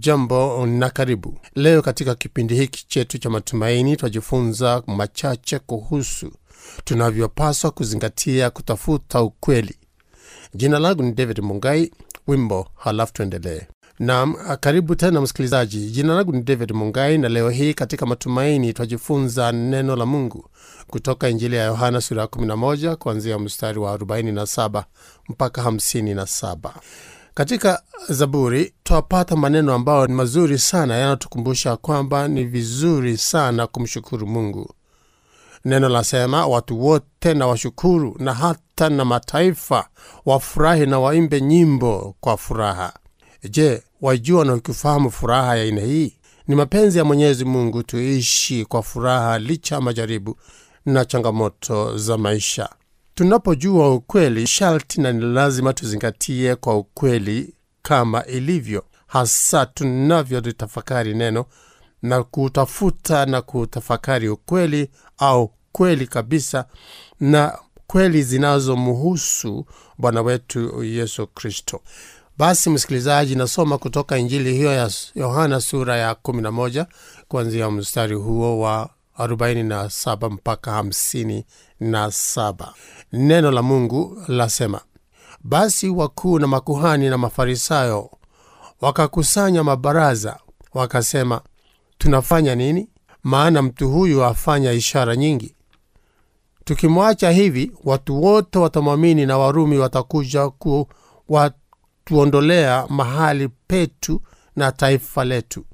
Hujambo na karibu. Leo katika kipindi hiki chetu cha matumaini, twajifunza machache kuhusu tunavyopaswa kuzingatia kutafuta ukweli. Jina langu ni David Mungai, wimbo halafu tuendelee. Naam, karibu tena msikilizaji. Jina langu ni David Mungai, na leo hii katika matumaini twajifunza neno la Mungu kutoka Injili ya Yohana sura ya 11 kuanzia mstari wa 47 mpaka 57. Katika Zaburi twapata maneno ambayo ni mazuri sana, yanatukumbusha kwamba ni vizuri sana kumshukuru Mungu. Neno lasema, watu wote na washukuru, na hata na mataifa wafurahi na waimbe nyimbo kwa furaha. Je, wajua na ukifahamu furaha ya aina hii? Ni mapenzi ya Mwenyezi Mungu tuishi kwa furaha licha ya majaribu na changamoto za maisha. Tunapojua ukweli, sharti na ni lazima tuzingatie kwa ukweli kama ilivyo, hasa tunavyolitafakari neno na kutafuta na kutafakari ukweli au kweli kabisa, na kweli zinazomhusu Bwana wetu Yesu Kristo. Basi msikilizaji, nasoma kutoka Injili hiyo ya Yohana sura ya 11 kuanzia mstari huo wa 47 mpaka 57. Neno la Mungu lasema, basi wakuu na makuhani na Mafarisayo wakakusanya mabaraza, wakasema, tunafanya nini? Maana mtu huyu afanya ishara nyingi. Tukimwacha hivi, watu wote watamwamini, na Warumi watakuja ku watuondolea mahali petu na taifa letu.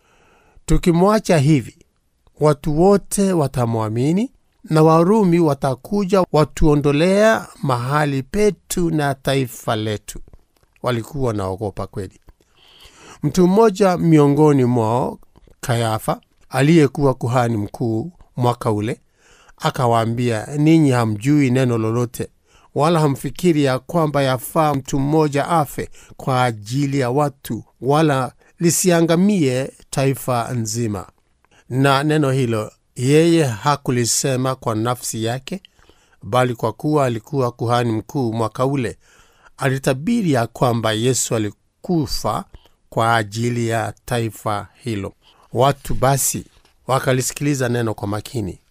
Tukimwacha hivi, watu wote watamwamini na Warumi watakuja watuondolea mahali petu na taifa letu. Walikuwa wanaogopa kweli. Mtu mmoja miongoni mwao, Kayafa, aliyekuwa kuhani mkuu mwaka ule, akawaambia, ninyi hamjui neno lolote, wala hamfikiri ya kwamba yafaa mtu mmoja afe kwa ajili ya watu, wala lisiangamie taifa nzima. Na neno hilo yeye hakulisema kwa nafsi yake, bali kwa kuwa alikuwa kuhani mkuu mwaka ule, alitabiri ya kwamba Yesu alikufa kwa ajili ya taifa hilo. Watu basi wakalisikiliza neno kwa makini.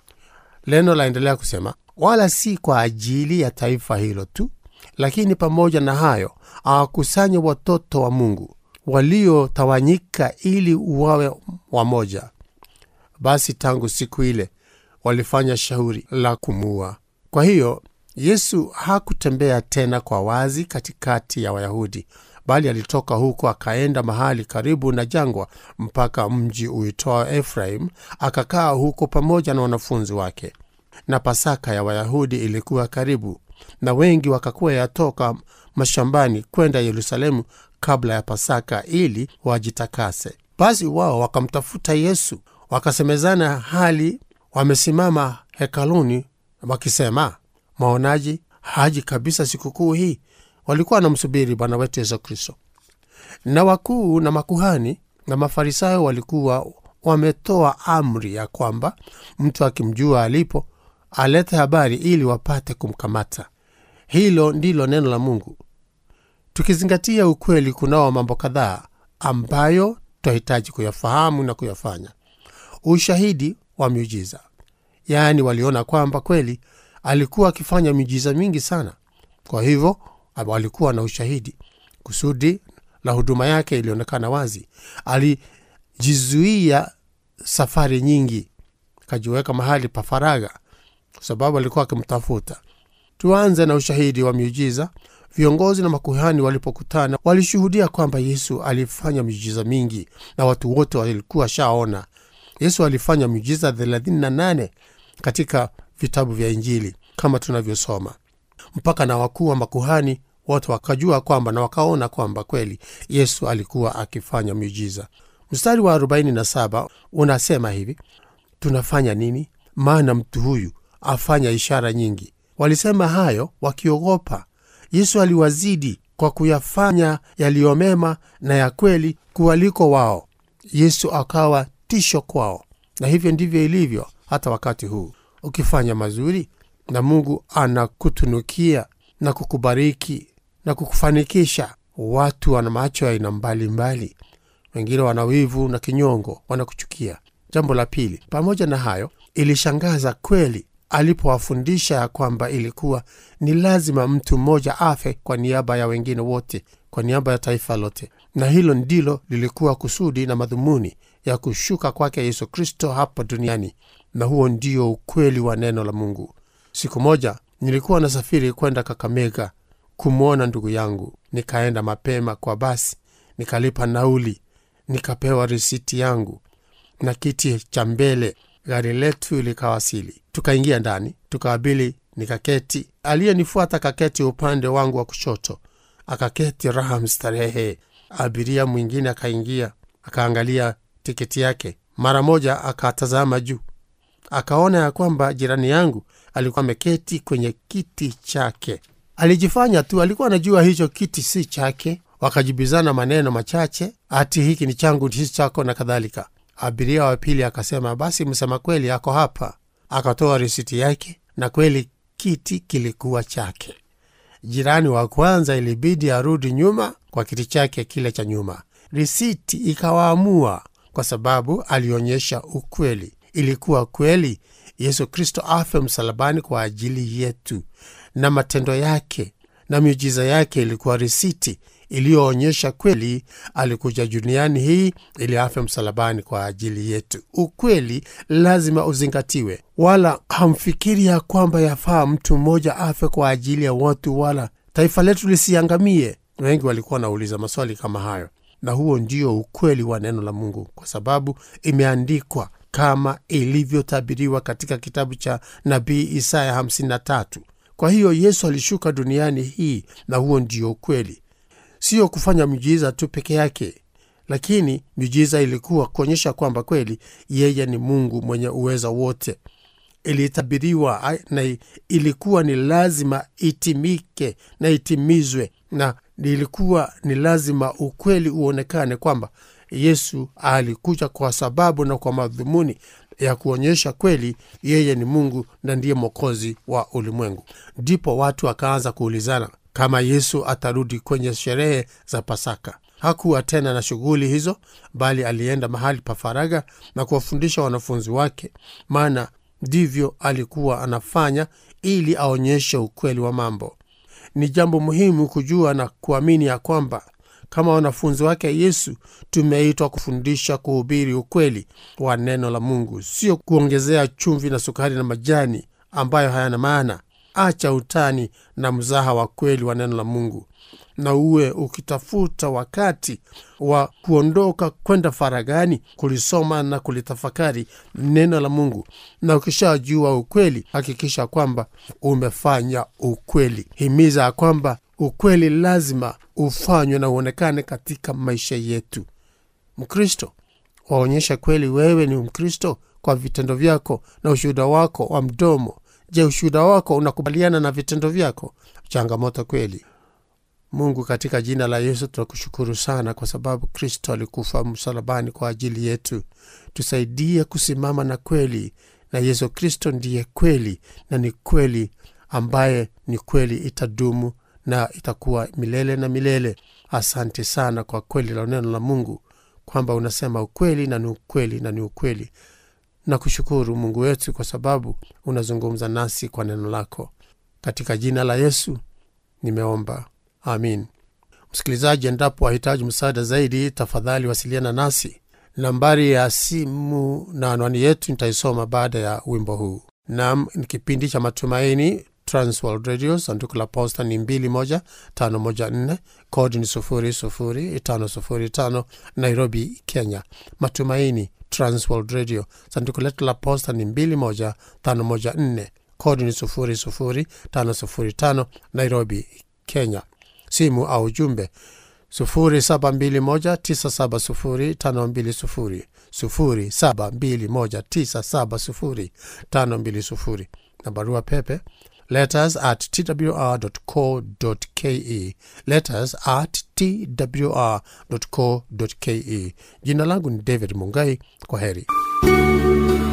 Neno laendelea kusema, wala si kwa ajili ya taifa hilo tu, lakini pamoja na hayo awakusanye watoto wa Mungu waliotawanyika ili wawe wamoja. Basi tangu siku ile walifanya shauri la kumuua. Kwa hiyo Yesu hakutembea tena kwa wazi katikati ya Wayahudi, bali alitoka huko akaenda mahali karibu na jangwa mpaka mji uitwao Efraim, akakaa huko pamoja na wanafunzi wake. Na Pasaka ya Wayahudi ilikuwa karibu, na wengi wakakuwa yatoka mashambani kwenda Yerusalemu kabla ya Pasaka ili wajitakase. Basi wao wakamtafuta Yesu wakasemezana hali wamesimama hekaluni wakisema, maonaji haji kabisa sikukuu hii. Walikuwa wanamsubiri Bwana wetu Yesu Kristo. Na wakuu na makuhani na Mafarisayo walikuwa wametoa amri ya kwamba mtu akimjua alipo alete habari ili wapate kumkamata. Hilo ndilo neno la Mungu. Tukizingatia ukweli, kunao mambo kadhaa ambayo twahitaji kuyafahamu na kuyafanya. Ushahidi wa miujiza, yaani waliona kwamba kweli alikuwa akifanya miujiza mingi sana, kwa hivyo walikuwa na ushahidi. Kusudi la huduma yake ilionekana wazi. Alijizuia safari nyingi, akajiweka mahali pa faragha, kwa sababu alikuwa akimtafuta. Tuanze na ushahidi wa miujiza. Viongozi na makuhani walipokutana, walishuhudia kwamba Yesu alifanya miujiza mingi na watu wote walikuwa shaona. Yesu alifanya miujiza 38 katika vitabu vya Injili kama tunavyosoma, mpaka na wakuu wa makuhani wote wakajua kwamba na wakaona kwamba kweli Yesu alikuwa akifanya miujiza. Mstari wa 47 unasema hivi, tunafanya nini? Maana mtu huyu afanya ishara nyingi. Walisema hayo wakiogopa. Yesu aliwazidi kwa kuyafanya yaliyomema na ya kweli kuwaliko wao. Yesu akawa tisho kwao, na hivyo ndivyo ilivyo hata wakati huu. Ukifanya mazuri na Mungu anakutunukia na kukubariki na kukufanikisha, watu wana macho ya aina mbalimbali. wengine wana wivu na kinyongo, wanakuchukia. Jambo la pili, pamoja na hayo, ilishangaza kweli alipowafundisha ya kwamba ilikuwa ni lazima mtu mmoja afe kwa niaba ya wengine wote, kwa niaba ya taifa lote, na hilo ndilo lilikuwa kusudi na madhumuni ya kushuka kwake Yesu Kristo hapa duniani, na huo ndio ukweli wa neno la Mungu. Siku moja nilikuwa nasafiri kwenda Kakamega kumwona ndugu yangu. Nikaenda mapema kwa basi, nikalipa nauli, nikapewa risiti yangu na kiti cha mbele. Gari letu likawasili, tukaingia ndani, tukaabili, nikaketi. Aliyenifuata kaketi upande wangu wa kushoto, akaketi raha mstarehe. Abiria mwingine akaingia, akaangalia tiketi yake, mara moja akatazama juu, akaona ya kwamba jirani yangu alikuwa ameketi kwenye kiti chake. Alijifanya tu alikuwa anajua hicho kiti si chake. Wakajibizana maneno machache, ati hiki ni changu, si chako na kadhalika. Abiria wa pili akasema, basi msema kweli ako hapa. Akatoa risiti yake, na kweli kiti kilikuwa chake. Jirani wa kwanza ilibidi arudi nyuma kwa kiti chake kile cha nyuma. Risiti ikawaamua kwa sababu alionyesha ukweli. Ilikuwa kweli Yesu Kristo afe msalabani kwa ajili yetu, na matendo yake na miujiza yake ilikuwa risiti iliyoonyesha kweli alikuja duniani hii ili afe msalabani kwa ajili yetu. Ukweli lazima uzingatiwe, wala hamfikiri ya kwamba yafaa mtu mmoja afe kwa ajili ya watu, wala taifa letu lisiangamie. Wengi walikuwa wanauliza maswali kama hayo, na huo ndio ukweli wa neno la Mungu, kwa sababu imeandikwa kama ilivyotabiriwa katika kitabu cha nabii Isaya 53. Kwa hiyo Yesu alishuka duniani hii, na huo ndio ukweli, sio kufanya miujiza tu peke yake, lakini miujiza ilikuwa kuonyesha kwamba kweli yeye ni Mungu mwenye uweza wote. Ilitabiriwa na ilikuwa ni lazima itimike na itimizwe, na ilikuwa ni lazima ukweli uonekane kwamba Yesu alikuja kwa sababu na kwa madhumuni ya kuonyesha kweli yeye ni Mungu na ndiye mwokozi wa ulimwengu. Ndipo watu wakaanza kuulizana kama Yesu atarudi kwenye sherehe za Pasaka. Hakuwa tena na shughuli hizo, bali alienda mahali pa faragha na kuwafundisha wanafunzi wake, maana ndivyo alikuwa anafanya ili aonyeshe ukweli wa mambo. Ni jambo muhimu kujua na kuamini ya kwamba kama wanafunzi wake Yesu tumeitwa kufundisha, kuhubiri ukweli wa neno la Mungu, sio kuongezea chumvi na sukari na majani ambayo hayana maana. Acha utani na mzaha wa kweli wa neno la Mungu, na uwe ukitafuta wakati wa kuondoka kwenda faragani kulisoma na kulitafakari neno la Mungu. Na ukishajua ukweli, hakikisha kwamba umefanya ukweli. Himiza ya kwamba ukweli lazima ufanywe na uonekane katika maisha yetu. Mkristo, waonyesha kweli wewe ni Mkristo kwa vitendo vyako na ushuhuda wako wa mdomo. Je, ushuhuda wako unakubaliana na vitendo vyako? Changamoto kweli. Mungu, katika jina la Yesu tunakushukuru sana kwa sababu Kristo alikufa msalabani kwa ajili yetu. Tusaidie kusimama na kweli, na Yesu Kristo ndiye kweli, na ni kweli ambaye ni kweli itadumu na itakuwa milele na milele. Asante sana kwa kweli la neno la Mungu, kwamba unasema ukweli na ni ukweli na ni ukweli. Nakushukuru Mungu wetu kwa sababu unazungumza nasi kwa neno lako. Katika jina la Yesu nimeomba, amin. Msikilizaji, endapo wahitaji msaada zaidi, tafadhali wasiliana nasi. Nambari ya simu na anwani yetu nitaisoma baada ya wimbo huu. Nam ni kipindi cha Matumaini, Transworld Radio. Sanduku la posta ni 21514 kodi ni 00505 Nairobi, Kenya. Matumaini, Transworld Radio. Sanduku letu la posta ni 21514 kodi ni 00505 Nairobi, Kenya. Simu au jumbe 0721970520 0721970520 na barua pepe letters at twr.co.ke letters at twr.co.ke. Jina langu ni David Mungai. Kwa heri.